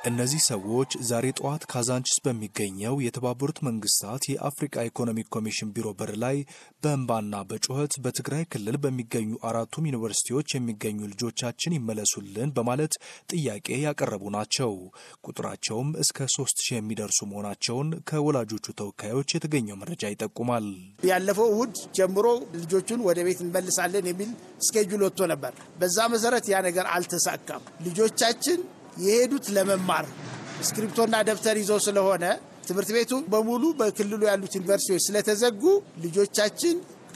እነዚህ ሰዎች ዛሬ ጠዋት ካዛንቺስ በሚገኘው የተባበሩት መንግስታት የአፍሪካ ኢኮኖሚክ ኮሚሽን ቢሮ በር ላይ በእንባና በጩኸት በትግራይ ክልል በሚገኙ አራቱም ዩኒቨርሲቲዎች የሚገኙ ልጆቻችን ይመለሱልን በማለት ጥያቄ ያቀረቡ ናቸው። ቁጥራቸውም እስከ ሶስት ሺህ የሚደርሱ መሆናቸውን ከወላጆቹ ተወካዮች የተገኘው መረጃ ይጠቁማል። ያለፈው እሁድ ጀምሮ ልጆቹን ወደ ቤት እንመልሳለን የሚል ስኬጁል ወጥቶ ነበር። በዛ መሰረት ያ ነገር አልተሳካም። ልጆቻችን የሄዱት ለመማር እስክሪፕቶና ደብተር ይዘው ስለሆነ ትምህርት ቤቱ በሙሉ በክልሉ ያሉት ዩኒቨርሲቲዎች ስለተዘጉ ልጆቻችን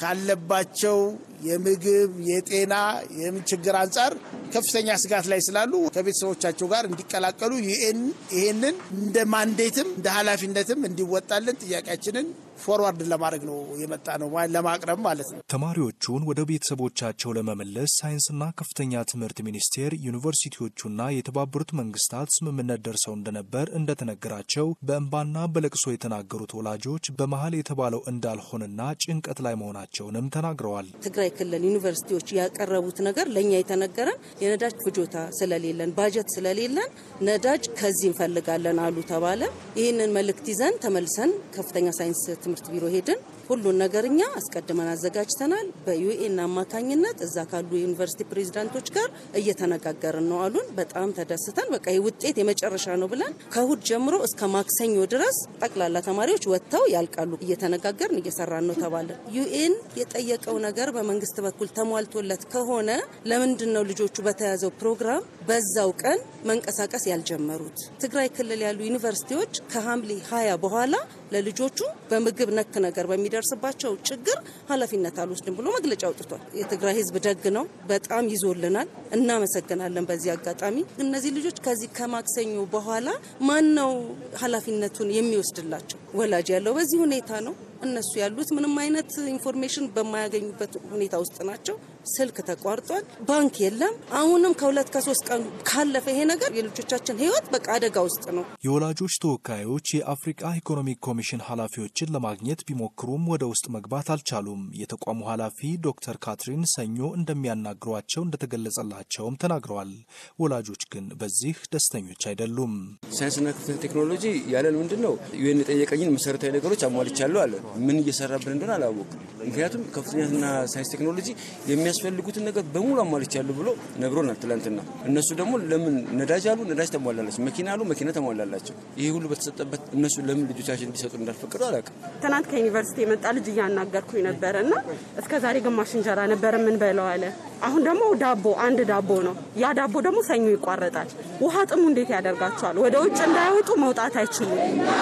ካለባቸው የምግብ፣ የጤና፣ የምን ችግር አንጻር ከፍተኛ ስጋት ላይ ስላሉ ከቤተሰቦቻቸው ጋር እንዲቀላቀሉ ዩኤን ይሄንን እንደ ማንዴትም እንደ ኃላፊነትም እንዲወጣልን ጥያቄያችንን ፎርዋርድ ለማድረግ ነው የመጣ ነው ለማቅረብ ማለት ነው። ተማሪዎቹን ወደ ቤተሰቦቻቸው ለመመለስ ሳይንስና ከፍተኛ ትምህርት ሚኒስቴር ዩኒቨርሲቲዎቹና የተባበሩት መንግስታት ስምምነት ደርሰው እንደነበር እንደተነገራቸው በእንባና በለቅሶ የተናገሩት ወላጆች በመሀል የተባለው እንዳልሆነና ጭንቀት ላይ መሆናቸውንም ተናግረዋል። ትግራይ ክልል ዩኒቨርሲቲዎች ያቀረቡት ነገር ለእኛ የተነገረን የነዳጅ ፍጆታ ስለሌለን ባጀት ስለሌለን ነዳጅ ከዚህ እንፈልጋለን አሉ ተባለ። ይህንን መልእክት ይዘን ተመልሰን ከፍተኛ ሳይንስ ትምህርት ቢሮ ሄድን። ሁሉን ነገር እኛ አስቀድመን አዘጋጅተናል። በዩኤን አማካኝነት እዛ ካሉ የዩኒቨርሲቲ ፕሬዚዳንቶች ጋር እየተነጋገርን ነው አሉን። በጣም ተደስተን በቃ ይህ ውጤት የመጨረሻ ነው ብለን ከእሁድ ጀምሮ እስከ ማክሰኞ ድረስ ጠቅላላ ተማሪዎች ወጥተው ያልቃሉ እየተነጋገርን እየሰራን ነው ተባለ። ዩኤን የጠየቀው ነገር በመንግስት በኩል ተሟልቶለት ከሆነ ለምንድን ነው ልጆቹ በተያዘው ፕሮግራም በዛው ቀን መንቀሳቀስ ያልጀመሩት? ትግራይ ክልል ያሉ ዩኒቨርሲቲዎች ከሐምሌ ሀያ በኋላ ለልጆቹ በምግብ ነክ ነገር በሚደርስባቸው ችግር ኃላፊነት አልወስድም ብሎ መግለጫ አውጥቷል። የትግራይ ሕዝብ ደግ ነው፣ በጣም ይዞልናል፣ እናመሰግናለን። በዚህ አጋጣሚ እነዚህ ልጆች ከዚህ ከማክሰኞ በኋላ ማን ነው ኃላፊነቱን የሚወስድላቸው? ወላጅ ያለው በዚህ ሁኔታ ነው። እነሱ ያሉት ምንም አይነት ኢንፎርሜሽን በማያገኙበት ሁኔታ ውስጥ ናቸው። ስልክ ተቋርጧል። ባንክ የለም። አሁንም ከሁለት ከሶስት ቀን ካለፈ ይሄ ነገር የልጆቻችን ህይወት በቃ አደጋ ውስጥ ነው። የወላጆች ተወካዮች የአፍሪቃ ኢኮኖሚክ ኮሚሽን ኃላፊዎችን ለማግኘት ቢሞክሩም ወደ ውስጥ መግባት አልቻሉም። የተቋሙ ኃላፊ ዶክተር ካትሪን ሰኞ እንደሚያናግሯቸው እንደተገለጸላቸውም ተናግረዋል። ወላጆች ግን በዚህ ደስተኞች አይደሉም። ሳይንስና ከፍተኛ ቴክኖሎጂ ያለን ምንድን ነው ዩኤን የጠየቀኝን መሰረታዊ ነገሮች አሟልቻለሁ አለ። ምን እየሰራብን እንደሆነ አላወቅም። ምክንያቱም ከፍተኛና ሳይንስ ቴክኖሎጂ የሚያስፈልጉትን ነገር በሙሉ አሟልቻለሁ ብሎ ነግሮናል ትላንትና። እነሱ ደግሞ ለምን ነዳጅ አሉ፣ ነዳጅ ተሟላላቸው፣ መኪና አሉ፣ መኪና ተሟላላቸው። ይህ ሁሉ በተሰጠበት እነሱ ለምን ልጆቻችን እንዲሰጡ እንዳልፈቀዱ አላውቅም። ትናንት ከዩኒቨርሲቲ የመጣ ልጅ እያናገርኩኝ ነበረ እና እስከ ዛሬ ግማሽ እንጀራ ነበር የምንበላው አለ። አሁን ደግሞ ዳቦ አንድ ዳቦ ነው። ያ ዳቦ ደግሞ ሰኞ ይቋረጣል። ውሃ ጥሙ እንዴት ያደርጋቸዋል? ወደ ውጭ እንዳይወጡ መውጣት አይችሉም።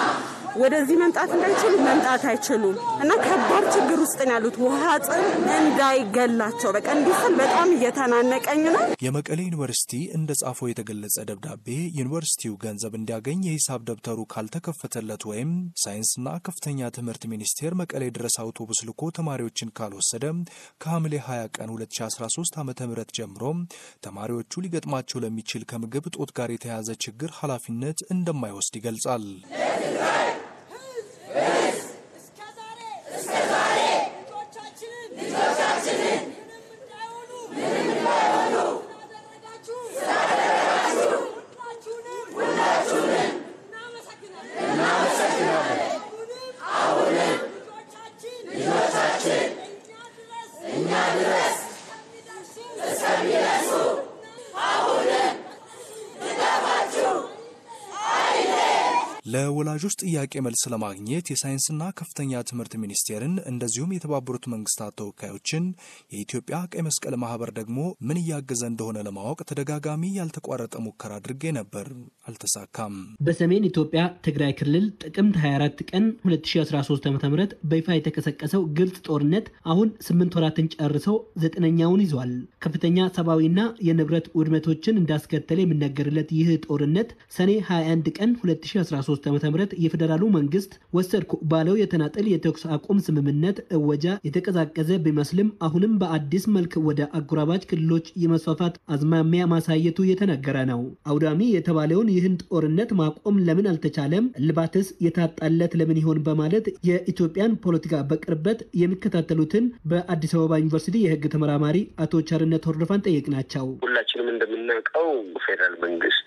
ወደዚህ መምጣት እንዳይችሉ መምጣት አይችሉም እና ከባድ ችግር ውስጥ ነው ያሉት። ውሃ ጥም እንዳይገላቸው በቃ እንዲስል በጣም እየተናነቀኝ ነው። የመቀሌ ዩኒቨርሲቲ እንደ ጻፈው የተገለጸ ደብዳቤ ዩኒቨርሲቲው ገንዘብ እንዲያገኝ የሂሳብ ደብተሩ ካልተከፈተለት ወይም ሳይንስና ከፍተኛ ትምህርት ሚኒስቴር መቀሌ ድረስ አውቶቡስ ልኮ ተማሪዎችን ካልወሰደ ከሐምሌ 20 ቀን 2013 ዓ ም ጀምሮ ተማሪዎቹ ሊገጥማቸው ለሚችል ከምግብ እጦት ጋር የተያያዘ ችግር ኃላፊነት እንደማይወስድ ይገልጻል። ለወላጆች ጥያቄ መልስ ለማግኘት የሳይንስና ከፍተኛ ትምህርት ሚኒስቴርን እንደዚሁም የተባበሩት መንግስታት ተወካዮችን የኢትዮጵያ ቀይ መስቀል ማህበር ደግሞ ምን እያገዘ እንደሆነ ለማወቅ ተደጋጋሚ ያልተቋረጠ ሙከራ አድርጌ ነበር፣ አልተሳካም። በሰሜን ኢትዮጵያ ትግራይ ክልል ጥቅምት 24 ቀን 2013 ዓ ም በይፋ የተቀሰቀሰው ግልጽ ጦርነት አሁን ስምንት ወራትን ጨርሰው ዘጠነኛውን ይዟል። ከፍተኛ ሰብአዊና የንብረት ውድመቶችን እንዳስከተለ የሚነገርለት ይህ ጦርነት ሰኔ 21 ቀን 2013 2013 ዓ ም የፌዴራሉ መንግስት ወሰድኩ ባለው የተናጠል የተኩስ አቁም ስምምነት እወጃ የተቀዛቀዘ ቢመስልም አሁንም በአዲስ መልክ ወደ አጎራባች ክልሎች የመስፋፋት አዝማሚያ ማሳየቱ የተነገረ ነው። አውዳሚ የተባለውን ይህን ጦርነት ማቆም ለምን አልተቻለም? እልባትስ የታጣለት ለምን ይሆን? በማለት የኢትዮጵያን ፖለቲካ በቅርበት የሚከታተሉትን በአዲስ አበባ ዩኒቨርሲቲ የህግ ተመራማሪ አቶ ቸርነት ሆርዶፋን ጠየቅናቸው። ሁላችንም እንደምናውቀው ፌዴራል መንግስት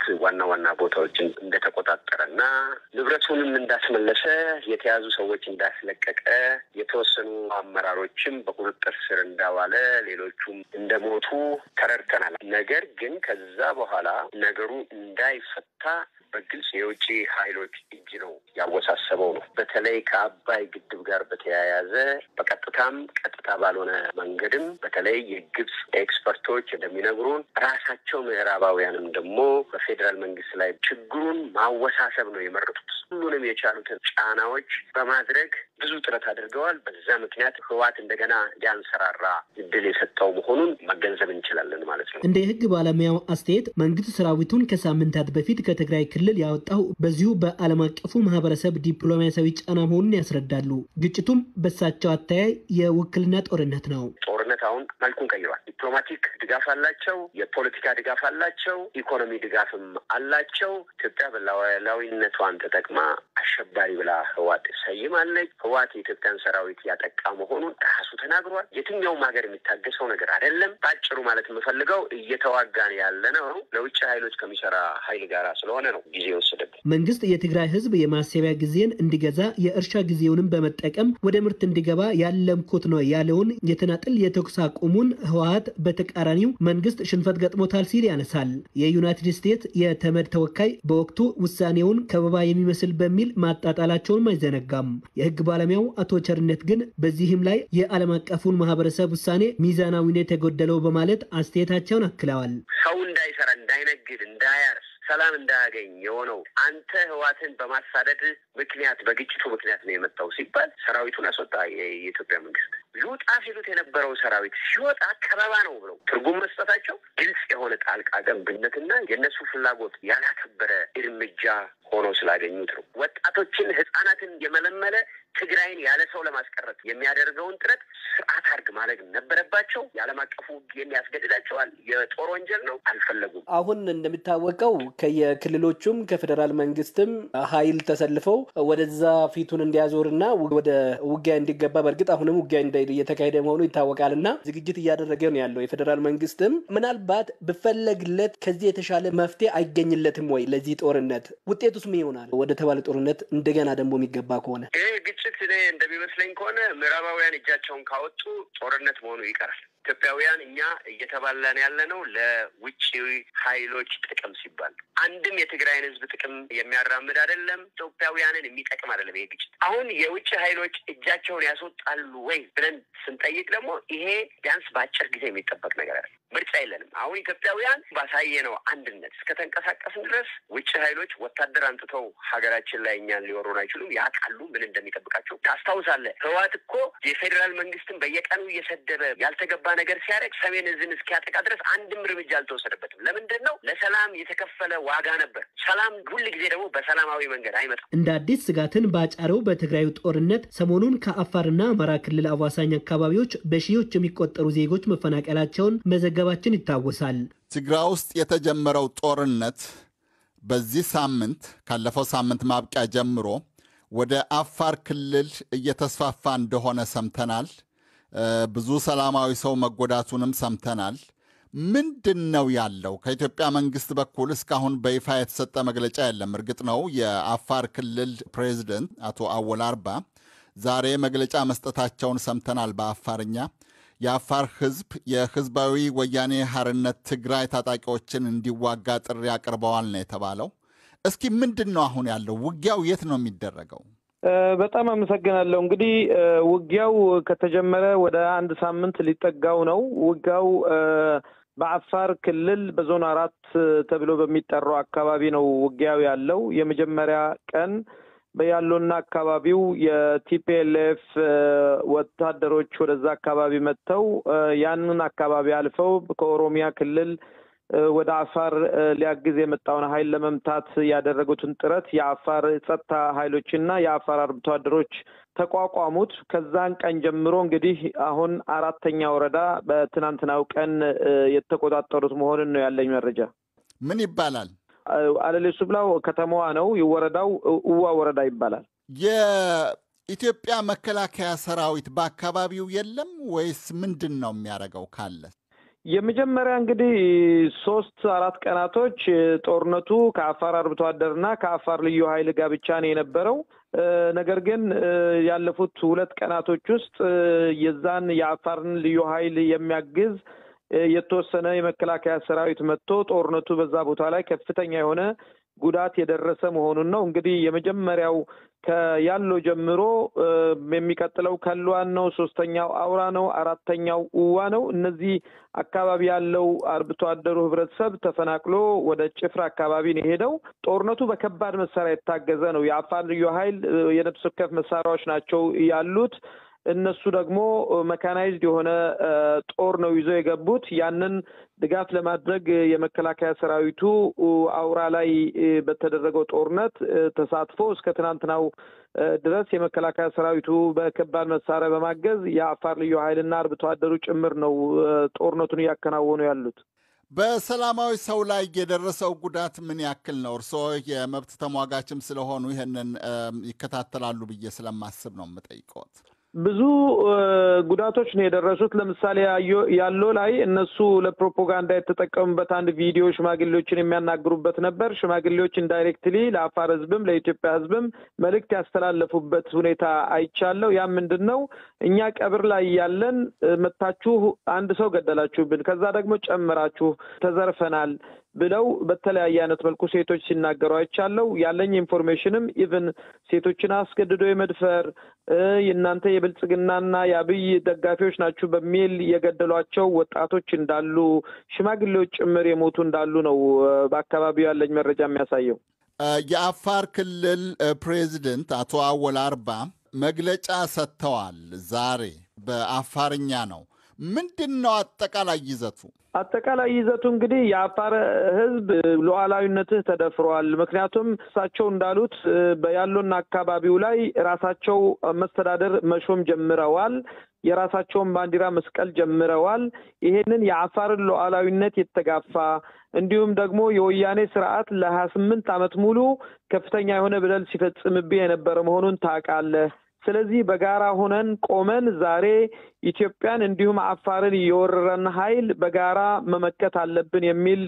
ዋና ዋና ቦታዎችን እንደተቆጣጠረ እና ንብረቱንም እንዳስመለሰ የተያዙ ሰዎች እንዳስለቀቀ የተወሰኑ አመራሮችም በቁጥጥር ስር እንዳዋለ ሌሎቹም እንደሞቱ ተረድተናል። ነገር ግን ከዛ በኋላ ነገሩ እንዳይፈታ በግልጽ የውጭ ኃይሎች እጅ ነው ያወሳሰበው ነው። በተለይ ከአባይ ግድብ ጋር በተያያዘ በቀጥታም ቀጥታ ባልሆነ መንገድም በተለይ የግብፅ ኤክስፐርቶች እንደሚነግሩን ራሳቸው ምዕራባውያንም ደግሞ በፌዴራል መንግስት ላይ ችግሩን ማወሳሰብ ነው የመረጡት። ሁሉንም የቻሉትን ጫናዎች በማድረግ ብዙ ጥረት አድርገዋል። በዛ ምክንያት ህዋት እንደገና እንዲያንሰራራ እድል የሰጠው መሆኑን መገንዘብ እንችላለን ማለት ነው። እንደ የህግ ባለሙያው አስተያየት መንግስት ሰራዊቱን ከሳምንታት በፊት ከትግራይ ክልል ያወጣው በዚሁ በዓለም አቀፉ ማህበረሰብ ዲፕሎማሲያዊ ጫና መሆኑን ያስረዳሉ። ግጭቱም በሳቸው አተያይ የውክልና ጦርነት ነው። ጦርነት አሁን መልኩን ቀይሯል። ዲፕሎማቲክ ድጋፍ አላቸው፣ የፖለቲካ ድጋፍ አላቸው፣ ኢኮኖሚ ድጋፍም አላቸው። ኢትዮጵያ በሉዓላዊነቷን ተጠቅማ አሸባሪ ብላ ህዋት ሰይማለች። ህዋት የኢትዮጵያን ሰራዊት ያጠቃ መሆኑን ራሱ ተናግሯል። የትኛውም ሀገር የሚታገሰው ነገር አይደለም። በአጭሩ ማለት የምፈልገው እየተዋጋን ያለ ነው ለውጭ ኃይሎች ከሚሰራ ኃይል ጋር ስለሆነ ነው ጊዜ የወሰደብን። መንግስት የትግራይ ህዝብ የማሰቢያ ጊዜን እንዲገዛ የእርሻ ጊዜውንም በመጠቀም ወደ ምርት እንዲገባ ያለምኩት ነው ያለውን የተናጥል የተኩስ አቁሙን ህወሀት በተቃራኒው መንግስት ሽንፈት ገጥሞታል ሲል ያነሳል። የዩናይትድ ስቴትስ የተመድ ተወካይ በወቅቱ ውሳኔውን ከበባ የሚመስል በሚል ማጣጣላቸውንም አይዘነጋም። የህግ ባለሙያው አቶ ቸርነት ግን በዚህም ላይ የዓለም አቀፉን ማህበረሰብ ውሳኔ ሚዛናዊነት የጎደለው በማለት አስተያየታቸውን አክለዋል። ሰው እንዳይሰራ፣ እንዳይነግድ፣ እንዳያርስ ሰላም እንዳያገኝ የሆነው አንተ ህዋትን በማሳደድ ምክንያት በግጭቱ ምክንያት ነው የመጣው ሲባል ሰራዊቱን አስወጣ። የኢትዮጵያ መንግስት ሊወጣ ሲሉት የነበረው ሰራዊት ሲወጣ ከበባ ነው ብለው ትርጉም መስጠታቸው ግልጽ የሆነ ጣልቃ ገብነትና የእነሱ ፍላጎት ያላከበረ እርምጃ ሆኖ ስላገኙት ነው። ወጣቶችን፣ ህጻናትን የመለመለ ትግራይን ያለ ሰው ለማስቀረት የሚያደርገውን ጥረት ስርዓት አድርግ ማድረግ ነበረባቸው። የዓለም አቀፉ ሕግ ያስገድዳቸዋል። የጦር ወንጀል ነው። አልፈለጉም። አሁን እንደሚታወቀው ከየክልሎቹም ከፌዴራል መንግስትም ኃይል ተሰልፈው ወደዛ ፊቱን እንዲያዞርና ወደ ውጊያ እንዲገባ በእርግጥ አሁንም ውጊያ እየተካሄደ መሆኑ ይታወቃል እና ዝግጅት እያደረገ ነው ያለው የፌዴራል መንግስትም ምናልባት ብፈለግለት ከዚህ የተሻለ መፍትሄ አይገኝለትም ወይ ለዚህ ጦርነት ውጤቱስ ምን ይሆናል? ወደ ተባለ ጦርነት እንደገና ደግሞ የሚገባ ከሆነ ይህ ግጭት እኔ እንደሚመስለኝ ከሆነ ምዕራባውያን እጃቸውን ካወጡ ጦርነት መሆኑ ይቀራል። ኢትዮጵያውያን እኛ እየተባላን ያለ ነው ለውጭ ኃይሎች ጥቅም ሲባል አንድም የትግራይን ህዝብ ጥቅም የሚያራምድ አይደለም። ኢትዮጵያውያንን የሚጠቅም አይደለም። ይሄ ግጭት አሁን የውጭ ኃይሎች እጃቸውን ያስወጣሉ ወይ ብለን ስንጠይቅ ደግሞ ይሄ ቢያንስ በአጭር ጊዜ የሚጠበቅ ነገር አይደለም። ምርጫ የለንም። አሁን ኢትዮጵያውያን ባሳየነው አንድነት እስከተንቀሳቀስን ድረስ ውጭ ኃይሎች ወታደር አንጥተው ሀገራችን ላይ እኛን ሊወሩን አይችሉም። ያውቃሉ ምን እንደሚጠብቃቸው። ታስታውሳለህ፣ ህወሓት እኮ የፌዴራል መንግስትን በየቀኑ እየሰደበ ያልተገባ ነገር ሲያደርግ ሰሜን እዝን እስኪያጠቃ ድረስ አንድም እርምጃ አልተወሰደበትም። ለምንድን ነው? ለሰላም የተከፈለ ዋጋ ነበር። ሰላም ሁል ጊዜ ደግሞ በሰላማዊ መንገድ አይመጣም። እንደ አዲስ ስጋትን ባጫረው በትግራዩ ጦርነት ሰሞኑን ከአፋርና አማራ ክልል አዋሳኝ አካባቢዎች በሺዎች የሚቆጠሩ ዜጎች መፈናቀላቸውን መዘገባችን ይታወሳል። ትግራይ ውስጥ የተጀመረው ጦርነት በዚህ ሳምንት ካለፈው ሳምንት ማብቂያ ጀምሮ ወደ አፋር ክልል እየተስፋፋ እንደሆነ ሰምተናል። ብዙ ሰላማዊ ሰው መጎዳቱንም ሰምተናል። ምንድን ነው ያለው? ከኢትዮጵያ መንግስት በኩል እስካሁን በይፋ የተሰጠ መግለጫ የለም። እርግጥ ነው የአፋር ክልል ፕሬዚደንት አቶ አወል አርባ ዛሬ መግለጫ መስጠታቸውን ሰምተናል በአፋርኛ። የአፋር ህዝብ የህዝባዊ ወያኔ ሐርነት ትግራይ ታጣቂዎችን እንዲዋጋ ጥሪ አቅርበዋል ነው የተባለው። እስኪ ምንድን ነው አሁን ያለው ውጊያው? የት ነው የሚደረገው? በጣም አመሰግናለሁ። እንግዲህ ውጊያው ከተጀመረ ወደ አንድ ሳምንት ሊጠጋው ነው። ውጊያው በአፋር ክልል በዞን አራት ተብሎ በሚጠራው አካባቢ ነው ውጊያው ያለው። የመጀመሪያ ቀን በያሎና አካባቢው የቲፒኤልኤፍ ወታደሮች ወደዛ አካባቢ መጥተው ያንን አካባቢ አልፈው ከኦሮሚያ ክልል ወደ አፋር ሊያግዝ የመጣውን ኃይል ለመምታት ያደረጉትን ጥረት የአፋር ጸጥታ ኃይሎችና የአፋር አርብቶ አደሮች ተቋቋሙት። ከዛን ቀን ጀምሮ እንግዲህ አሁን አራተኛ ወረዳ በትናንትናው ቀን የተቆጣጠሩት መሆኑን ነው ያለኝ መረጃ። ምን ይባላል? አለሌ ሱብላው ከተማዋ ነው። ወረዳው እዋ ወረዳ ይባላል። የኢትዮጵያ መከላከያ ሰራዊት በአካባቢው የለም ወይስ ምንድን ነው የሚያደርገው? ካለ የመጀመሪያ እንግዲህ ሶስት አራት ቀናቶች ጦርነቱ ከአፋር አርብቶ አደርና ከአፋር ልዩ ኃይል ጋር ብቻ ነው የነበረው። ነገር ግን ያለፉት ሁለት ቀናቶች ውስጥ የዛን የአፋርን ልዩ ኃይል የሚያግዝ የተወሰነ የመከላከያ ሰራዊት መጥቶ ጦርነቱ በዛ ቦታ ላይ ከፍተኛ የሆነ ጉዳት የደረሰ መሆኑን ነው። እንግዲህ የመጀመሪያው ከያሎ ጀምሮ የሚቀጥለው ከልዋን ነው። ሶስተኛው አውራ ነው። አራተኛው እዋ ነው። እነዚህ አካባቢ ያለው አርብቶ አደሩ ህብረተሰብ ተፈናቅሎ ወደ ጭፍራ አካባቢ ነው የሄደው። ጦርነቱ በከባድ መሳሪያ የታገዘ ነው። የአፋር ልዩ ኃይል የነፍስ ወከፍ መሳሪያዎች ናቸው ያሉት። እነሱ ደግሞ መካናይዝድ የሆነ ጦር ነው ይዘው የገቡት። ያንን ድጋፍ ለማድረግ የመከላከያ ሰራዊቱ አውራ ላይ በተደረገው ጦርነት ተሳትፎ እስከ ትናንትናው ድረስ የመከላከያ ሰራዊቱ በከባድ መሳሪያ በማገዝ የአፋር ልዩ ኃይልና አርብቶ አደሩ ጭምር ነው ጦርነቱን እያከናወኑ ያሉት። በሰላማዊ ሰው ላይ የደረሰው ጉዳት ምን ያክል ነው? እርስዎ የመብት ተሟጋችም ስለሆኑ ይህንን ይከታተላሉ ብዬ ስለማስብ ነው የምጠይቀዎት። ብዙ ጉዳቶች ነው የደረሱት። ለምሳሌ ያሎ ላይ እነሱ ለፕሮፓጋንዳ የተጠቀሙበት አንድ ቪዲዮ ሽማግሌዎችን የሚያናግሩበት ነበር። ሽማግሌዎች ኢንዳይሬክትሊ ለአፋር ሕዝብም ለኢትዮጵያ ሕዝብም መልእክት ያስተላለፉበት ሁኔታ አይቻለሁ። ያ ምንድን ነው? እኛ ቀብር ላይ ያለን መታችሁ አንድ ሰው ገደላችሁብን፣ ከዛ ደግሞ ጨምራችሁ ተዘርፈናል ብለው በተለያየ አይነት መልኩ ሴቶች ሲናገሩ አይቻለው። ያለኝ ኢንፎርሜሽንም ኢቭን ሴቶችን አስገድዶ የመድፈር የእናንተ የብልጽግናና የአብይ ደጋፊዎች ናችሁ በሚል የገደሏቸው ወጣቶች እንዳሉ፣ ሽማግሌዎች ጭምር የሞቱ እንዳሉ ነው በአካባቢው ያለኝ መረጃ የሚያሳየው። የአፋር ክልል ፕሬዚደንት አቶ አወል አርባ መግለጫ ሰጥተዋል። ዛሬ በአፋርኛ ነው። ምንድን ነው አጠቃላይ ይዘቱ? አጠቃላይ ይዘቱ እንግዲህ የአፋር ሕዝብ ሉዓላዊነትህ ተደፍሯል። ምክንያቱም እሳቸው እንዳሉት በያሎና አካባቢው ላይ ራሳቸው መስተዳደር መሾም ጀምረዋል። የራሳቸውን ባንዲራ መስቀል ጀምረዋል። ይሄንን የአፋርን ሉዓላዊነት የተጋፋ እንዲሁም ደግሞ የወያኔ ስርዓት ለሀያ ስምንት ዓመት ሙሉ ከፍተኛ የሆነ በደል ሲፈጽምብህ የነበረ መሆኑን ታውቃለህ። ስለዚህ በጋራ ሆነን ቆመን ዛሬ ኢትዮጵያን እንዲሁም አፋርን የወረረን ኃይል በጋራ መመከት አለብን የሚል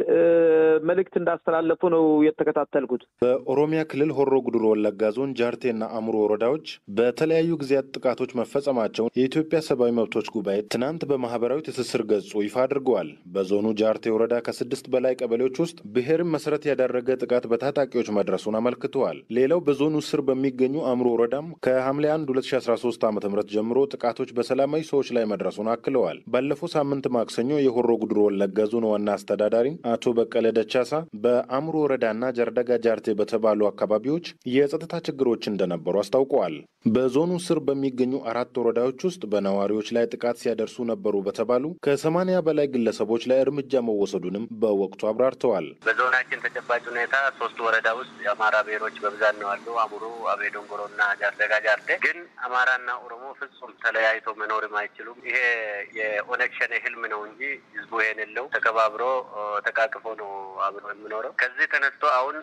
መልእክት እንዳስተላለፉ ነው የተከታተልኩት። በኦሮሚያ ክልል ሆሮ ጉዱሩ ወለጋ ዞን ጃርቴና አሙሮ ወረዳዎች በተለያዩ ጊዜያት ጥቃቶች መፈጸማቸውን የኢትዮጵያ ሰብአዊ መብቶች ጉባኤ ትናንት በማህበራዊ ትስስር ገጹ ይፋ አድርገዋል። በዞኑ ጃርቴ ወረዳ ከስድስት በላይ ቀበሌዎች ውስጥ ብሔርን መሰረት ያደረገ ጥቃት በታጣቂዎች መድረሱን አመልክተዋል። ሌላው በዞኑ ስር በሚገኙ አሙሮ ወረዳም ከሐምሌ 1 2013 ዓ ም ጀምሮ ጥቃቶች በሰላማዊ ሰዎች ላይ መድረሱን አክለዋል። ባለፈው ሳምንት ማክሰኞ የሆሮ ጉድሮ ወለጋ ዞን ዋና አስተዳዳሪ አቶ በቀለ ደቻሳ በአሙሮ ወረዳና ጀርደጋ ጃርቴ በተባሉ አካባቢዎች የጸጥታ ችግሮች እንደነበሩ አስታውቀዋል። በዞኑ ስር በሚገኙ አራት ወረዳዎች ውስጥ በነዋሪዎች ላይ ጥቃት ሲያደርሱ ነበሩ በተባሉ ከሰማንያ በላይ ግለሰቦች ላይ እርምጃ መወሰዱንም በወቅቱ አብራርተዋል። በዞናችን ተጨባጭ ሁኔታ ሶስት ወረዳ ውስጥ የአማራ ብሔሮች በብዛት ነው ያሉ አሙሩ፣ አቤ ዶንጎሮና ጃርደጋ ጃርቴ ግን አማራና ኦሮሞ ፍጹም ተለያይቶ መኖርም አይችሉም። ይሄ የኦነግ ሸኔ ህልም ነው እንጂ ህዝቡ ይሄን የለው ተከባብሮ ተቃቅፎ ነው አብሮ የሚኖረው። ከዚህ ተነስቶ አሁን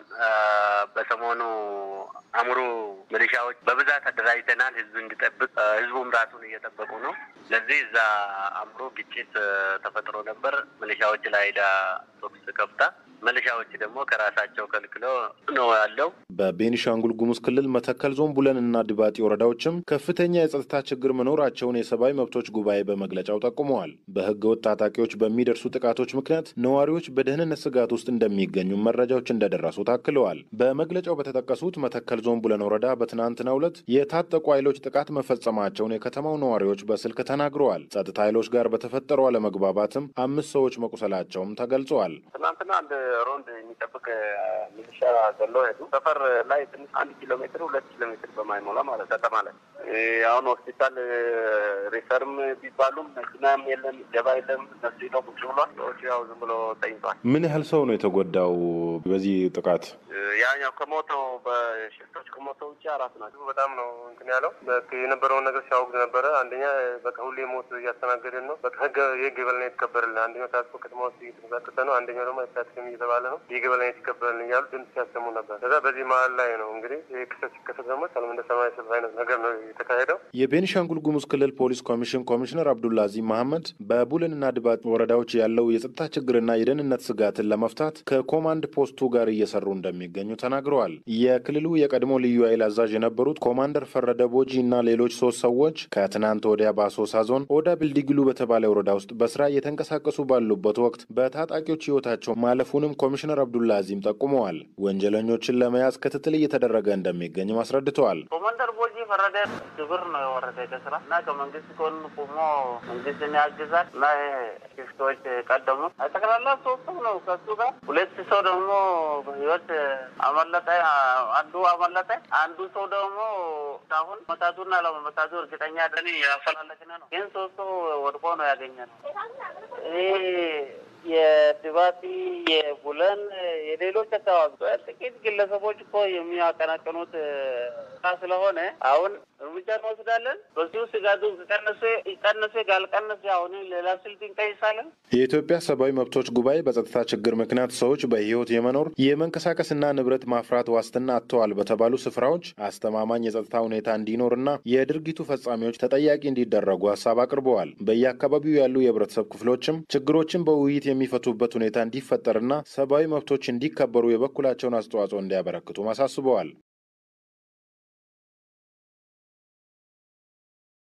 በሰሞኑ አሙሩ ሚሊሻዎች በብዛት አደራጅተናል፣ ህዝብ እንዲጠብቅ ህዝቡም ራሱን እየጠበቁ ነው። ለዚህ እዛ አሙሩ ግጭት ተፈጥሮ ነበር። ሚሊሻዎች ላይ ሄዳ ቶክስ ከፍታ ሚሊሻዎች ደግሞ ከራሳቸው ከልክሎ ነው ያለው። በቤኒሻንጉል ጉሙዝ ክልል መተከል ዞን ቡለን እና ድባጢ ወረዳዎችም ከፍተኛ የጸጥታ ችግር መኖራቸውን የሰብአዊ መብቶች ጉባኤ በመግለጫው ጠቁመዋል። በህገ ወጥ ታጣቂዎች በሚደርሱ ጥቃቶች ምክንያት ነዋሪዎች በደህንነት ስጋት ውስጥ እንደሚገኙ መረጃዎች እንደደረሱ ታክለዋል። በመግለጫው በተጠቀሱት መተከል ዞን ቡለን ወረዳ በትናንትናው ዕለት የታጠቁ ኃይሎች ጥቃት መፈጸማቸውን የከተማው ነዋሪዎች በስልክ ተናግረዋል። ጸጥታ ኃይሎች ጋር በተፈጠረው አለመግባባትም አምስት ሰዎች መቁሰላቸውም ተገልጸዋል። ትናንትና አንድ ሮንድ የሚጠብቅ ሚሊሻ ገለው ሄዱ። ሰፈር ላይ ትንሽ አንድ ኪሎ ሜትር ሁለት ኪሎ ሜትር በማይሞላ ማለት ከተማ ላይ አሁን ሆስፒታል ሪፈርም ቢባሉም መኪናም የለም ገባ የለም። እነሱ ሄደው ቁጭ ብሏል። ሰዎቹ ያው ዝም ብሎ ተኝቷል። ምን ያህል ሰው ነው የተጎዳው በዚህ ጥቃት? ያኛው ከሞተው በሽፍቶች ከሞተው ውጭ አራት ናቸው። በጣም ነው እንትን ያለው የነበረውን ነገር ሲያወግዝ ነበረ። አንደኛ በቃ ሁሌ ሞት እያስተናገድን ነው። በቃ ህግ የህግ የበላይነት ይከበርልን። አንደኛው ታጥቆ ከተማ ውስጥ እየተንቀሳቀሰ ነው። አንደኛው ደግሞ አይታትም እየተባለ ነው። የህግ የበላይነት ይከበርልን እያሉ ድምፅ ሲያሰሙ ነበር። ከዛ በዚህ መሀል ላይ ነው እንግዲህ ይህ ክስተት ሲከሰት ደግሞ ሰላም እንደ ሰማይ ሰልፍ አይነት ነገር ነው የተካሄደው። የቤኒሻንጉል ጉሙዝ ክልል ፖሊስ ኮሚሽን ኮሚሽነር አብዱላዚ መሐመድ በቡልንና ድባጥ ወረዳዎች ያለው የጸጥታ ችግርና የደህንነት ስጋትን ለመፍታት ከኮማንድ ፖስቱ ጋር እየሰሩ እንደሚገኙ ተናግረዋል። የክልሉ የቀድሞ ልዩ ኃይል አዛዥ የነበሩት ኮማንደር ፈረደ ቦጂ እና ሌሎች ሶስት ሰዎች ከትናንት ወዲያ በአሶሳ ዞን ኦዳ ብልዲግሉ በተባለ ወረዳ ውስጥ በስራ እየተንቀሳቀሱ ባሉበት ወቅት በታጣቂዎች ህይወታቸው ማለፉንም ኮሚሽነር አብዱላ አዚም ጠቁመዋል። ወንጀለኞችን ለመያዝ ክትትል እየተደረገ እንደሚገኝም አስረድተዋል። ኮማንደር ቦጂ ፈረደ ግብር ነው የወረደ ከስራ እና ከመንግስት ጎን ቆሞ መንግስትን ያግዛል እና ሽፍቶች ቀደሙ ጠቅላላ ሶስቱ ነው ከሱ ጋር ሁለት ሰው ደግሞ በህይወት አመለጠ። አንዱ አመለጠ። አንዱ ሰው ደግሞ አሁን መታቱና ለመመታቱ እርግጠኛ ደን ያፈላለግን ነው። ግን ሶስቱ ወድቆ ነው ያገኘ ነው። ይህ የድባቲ የቡለን የሌሎች አካባቢ ጥቂት ግለሰቦች እኮ የሚያቀናቅኑት ስለሆነ አሁን እርምጃ እንወስዳለን። በዚሁ ስጋቱ ቀነሰ ቀነሰ ካልቀነሰ አሁን ሌላ ስልት እንቀይሳለን። የኢትዮጵያ ሰብአዊ መብቶች ጉባኤ በጸጥታ ችግር ምክንያት ሰዎች በህይወት የመኖር የመንቀሳቀስና ንብረት ማፍራት ዋስትና አጥተዋል በተባሉ ስፍራዎች አስተማማኝ የጸጥታ ሁኔታ እንዲኖርና የድርጊቱ ፈጻሚዎች ተጠያቂ እንዲደረጉ ሀሳብ አቅርበዋል። በየአካባቢው ያሉ የህብረተሰብ ክፍሎችም ችግሮችን በውይይት የሚፈቱበት ሁኔታ እንዲፈጠርና ሰብአዊ መብቶች እንዲከበሩ የበኩላቸውን አስተዋጽኦ እንዲያበረክቱም አሳስበዋል።